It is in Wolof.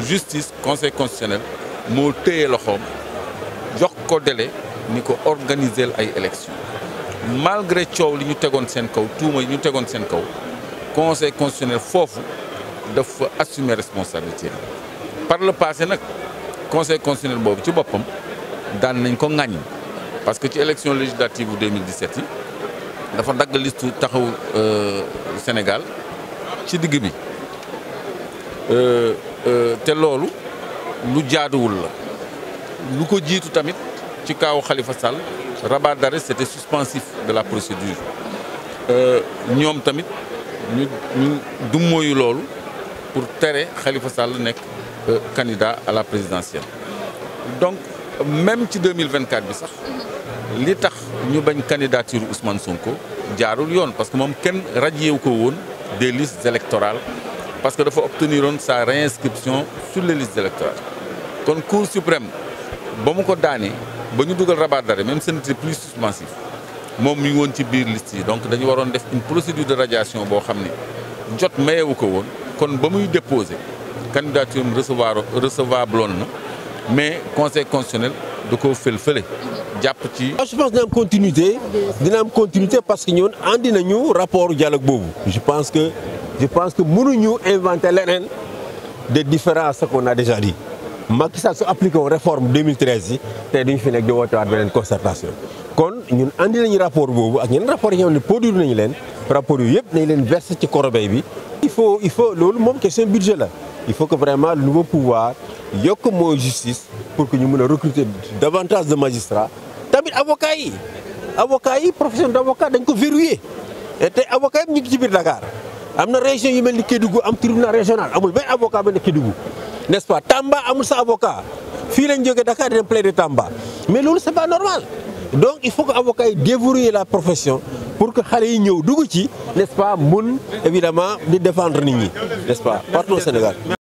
justice conseil constitutionnel moo téye loxoom jox ko délai ni ko organiser ay élections malgré coow li ñu tegoon seen kaw tuuma yi ñu tegoon seen kaw conseil constitutionnel foofu dafa assumer responsabilité par le passé nag conseil constitutionnel boobu ci boppam daan nañ ko ŋàññ parce que ci élection législative bu 2017 yi dafa dagg liste taxaw Sénégal ci digg bi te loolu lu jaaduwul la lu ko jiitu tamit ci kaawu Khalifa Sall rabat d'arrêt c'était suspensif de la procédure ñoom tamit ñu ñu dummóoyu loolu pour tere Khalifa Sall nekk candidat à la présidentielle donc même ci 2024 bi sax li tax ñu bañ candidature Ousmane Sonko jaarul yoon parce que moom kenn radié ko woon des listes électorales parce que dafa obtenir woon sa réinscription sur les listes électorales kon Cour suprême ba mu ko daanee ba ñu dugal rabat d'arrêt même ce n'était plus suspensif moom mi ngi woon ci biir liste yi donc dañu waroon def une procédure de radiation boo xam ne jot mayewu ko woon kon ba muy déposer candidature am recevoir recevable woon na mais conseil constitutionnel da koo fël fële jàpp ci. je pense dina am continuité dina am continuité parce que ñun andi nañu rapport dialogue boobu. je pense que je pense que mënuñu inventer leneen de différent à ce qu'on a déjà dit Macky Sall su appliqué woon réforme 2013 yi tey duñu fi nekk di woote waat beneen concertation. kon ñun andi nañu rapport boobu ak yeneen rapport yi nga xam ne produire nañu leen rapport yu yëpp nañ leen verser ci corbeille bi. il faut il faut loolu moom question budget la il faut que vraiment le nouveau pouvoir yokk mooy justice pour que ñu mën a recruter davantage de magistrats tamit avocats yi avocats yi profession d' avocat dañ ko verrouillé et tey avocats yi ñu ngi ci biir Dakar am na région yu mel ni Kédougou am tribunal régional amul benn avocat ba nekk Kédougou n' est ce pas Tamba amul sa avocat fii lañ jógee Dakar di dem plaider Tamba mais loolu c' est pas normal donc il faut que avocats yi déverrouiller la profession pour que xale yi ñëw dugg ci n' est ce pas mun évidemment di défendre nit ñi n' est ce pas partout au Sénégal